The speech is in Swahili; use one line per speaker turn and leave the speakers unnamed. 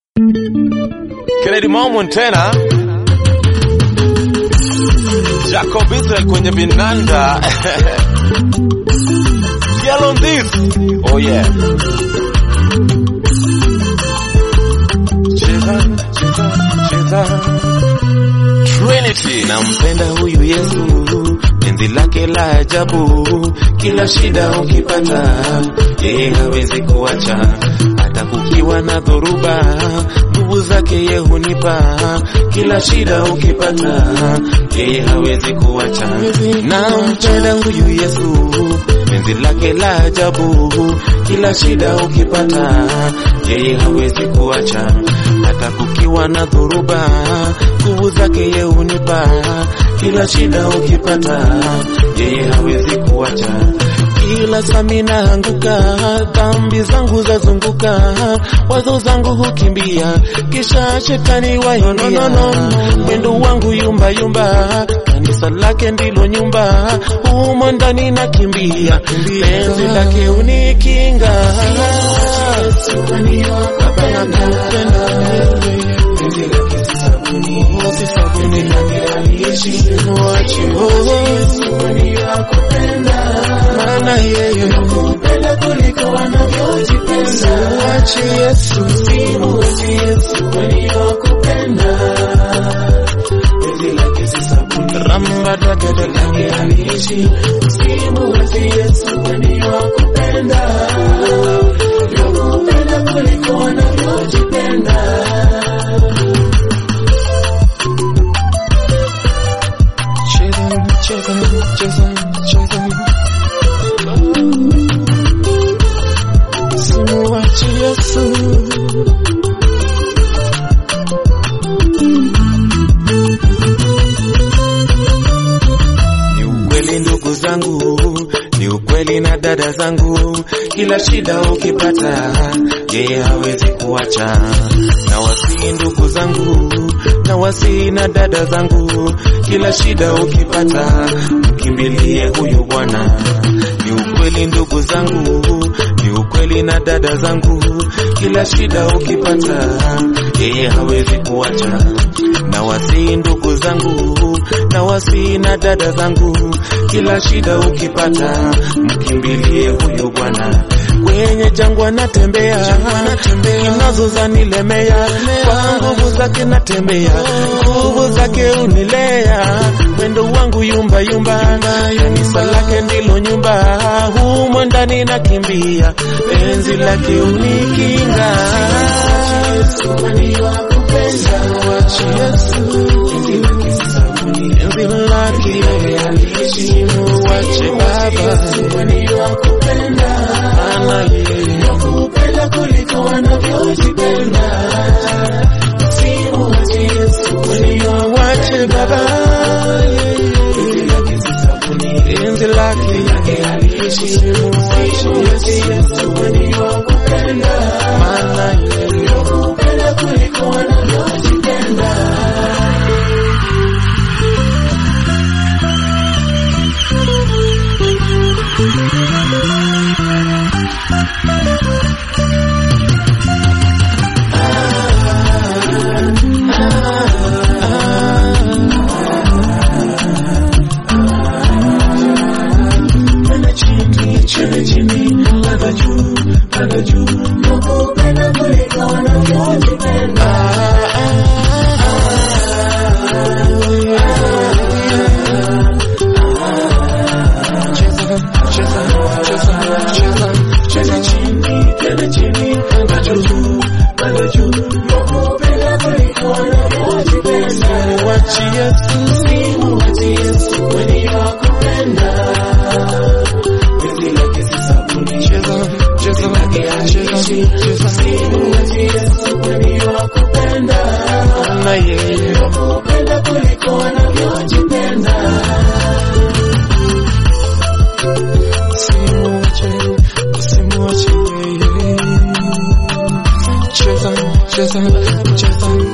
Kennedy Montana, Jacob Israel kwenye vinanda Girl on this. Oh yeah. Cheza, cheza, cheza. Trinity.
Nampenda huyu Yesu, penzi lake la ajabu, kila shida ukipata, yeye hawezi kuacha, hata kukiwa na dhoruba, nguvu zake yeye hunipa, kila shida ukipata, yeye hawezi kuacha. Nampenda huyu Yesu, penzi lake la ajabu, kila shida ukipata, yeye hawezi kuacha, hata kukiwa na dhoruba, nguvu zake yeye hunipa, kila shida ukipata, yeye hawezi kuacha. Kila sami naanguka, dhambi zangu zazunguka, wazo zangu hukimbia, kisha shetani waingia, mwendo wangu yumba yumba, kanisa lake ndilo nyumba, humo ndani nakimbia, penzi lake unikinga, Baba nakupenda wewe, penzi lake si sabuni, si sabuni nanianishi, mwachi maana yeye nakupenda kuliko wanavyojipenda. Mwachi Yesu, mwachi Yesu waliokupenda, penzi lake si sabuni, ramba dagada lake aliishi, mwachi Yesu waliokupenda, nakupenda kuliko wanavyojipenda. Cheza, cheza, cheza, cheza. Simuachi Yesu. Ni ukweli ndugu zangu, ni ukweli na dada zangu, kila shida ukipata, yeye hawezi kuacha. Na wasii ndugu zangu, na wasii na dada zangu, kila shida ukipata, mkimbilie huyu Bwana. Ni ukweli ndugu zangu, ni ukweli na dada zangu, kila shida ukipata, yeye hawezi kuacha. Na wasii ndugu zangu, na wasii na dada zangu, kila shida ukipata, mkimbilie huyu Bwana. Kwenye jangwa natembea, nazo zanilemea, kwa nguvu zake natembea, nguvu zake unilea, mwendo wangu yumba yumba, kanisa lake ndilo nyumba, humo ndani nakimbia, penzi lake unikinga. Mwachi Yesu, penzi lake aliishi, mwache Baba, maana yeye nakupenda kuliko wanavyojipenda. Simuache Yesu, mwache Baba, penzi lake aliishi, mwache Yesu, maana yeye nakupenda kuliko wanavyojipenda. Panda chini, chini, chini, panda juu, panda juu. Nakupenda kuliko wanavyojipenda. Cheza, cheza, cheza, cheza, cheza chini, panda chini, panda juu, panda juu. Nakupenda kuliko wanavyojipenda. Mwachi Yesu, mwachi Yesu, waliokupenda. Penzi lake si sabuni. Cheza, cheza, cheza, cheza. Na yeye nakupenda kuliko wanavyojipenda. Usimwache, usimwache yeye. Cheza, cheza, cheza,